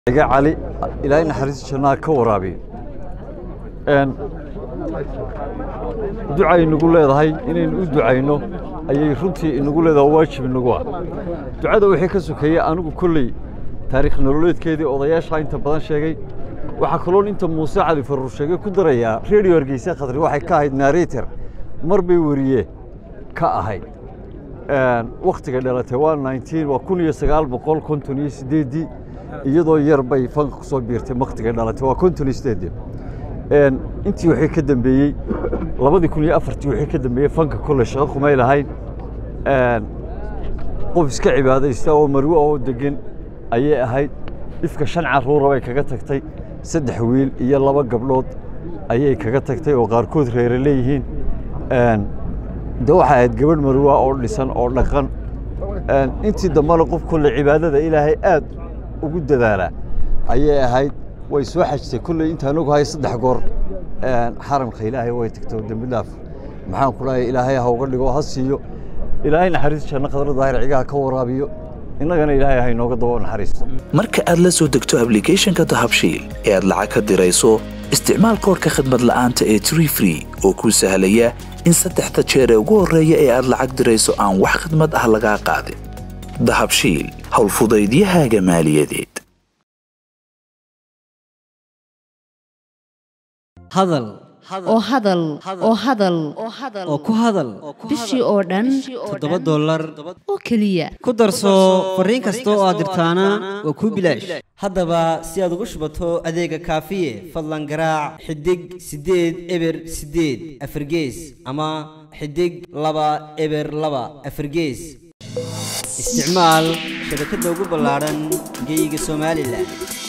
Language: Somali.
iga cali ilaahay naxariista jannaha ka waraabiyo ducay inagu leedahay inaynu u ducayno ayay runtii inagu leedahay oo waajib inagu ah ducada wixii ka sokeeyey anigu kolley taariikh nololeedkeedii odayaashaa inta badan sheegay waxaa kaloon inta muuse cali faruur sheegay ku darayaa redio hargeysa khadri waxay ka ahayd narrator mar bay weriye ka ahayd wakhtiga dhalatay waa nineteen waa kun iyo sagaal boqol konton iyo sideeddii iyadoo yar bay fanka ku soo biirtay wakhtiga dhalatay waa konton iyo sideeddii intii wixii ka dambeeyey labadii kun iyo afartii wixii ka dambeeyey fanka kolle shaqo kumay lahayn qof iska cibaadaysta oo marwe oo degan ayay ahayd ifka shan carruura bay kaga tagtay saddex wiil iyo laba gabdhood ayay kaga tagtay oo qaarkood reere leeyihiin de waxay ahayd gabadh marwa oo dhisan oo dhaqan intii dambena qof kolle cibaadada ilaahay aad ugu dadaala ayay ahayd way soo xajtay kolley intaan ogahay saddex goor xaramka ilaahay way tagtay oo dembi dhaaf maxaan ku dhahay ilaahay ha uga dhigo ha siiyo ilaahay naxariis janno khadra daahir cigaha ka waraabiyo innagana ilaahay ha inooga dabo naxariisto marka aad la soo degto ablicathonka dahabshiil ee aad lacag ka dirayso isticmaal koorka khadmad la'aanta ee tree free oo kuu sahlaya in saddexda jeer ee ugu horreeya ee aad lacag dirayso aan wax khadmad ah lagaa qaadin dahabshiil howlfudaydiyahaaga maaliyadeed hadal oo hadal oo hadal oo ku hadal bishii oo dhan toddoba dollar oo keliya ku darso fariin kasta oo aad dirtaana waa kuu bilaash haddaba si aad ugu shubato adeega kaafiye fadlan garaac xidig siddeed eber siddeed afargees ama xidig laba eber laba afargees isticmaal shabakadda ugu ballaadhan geeyiga somalilan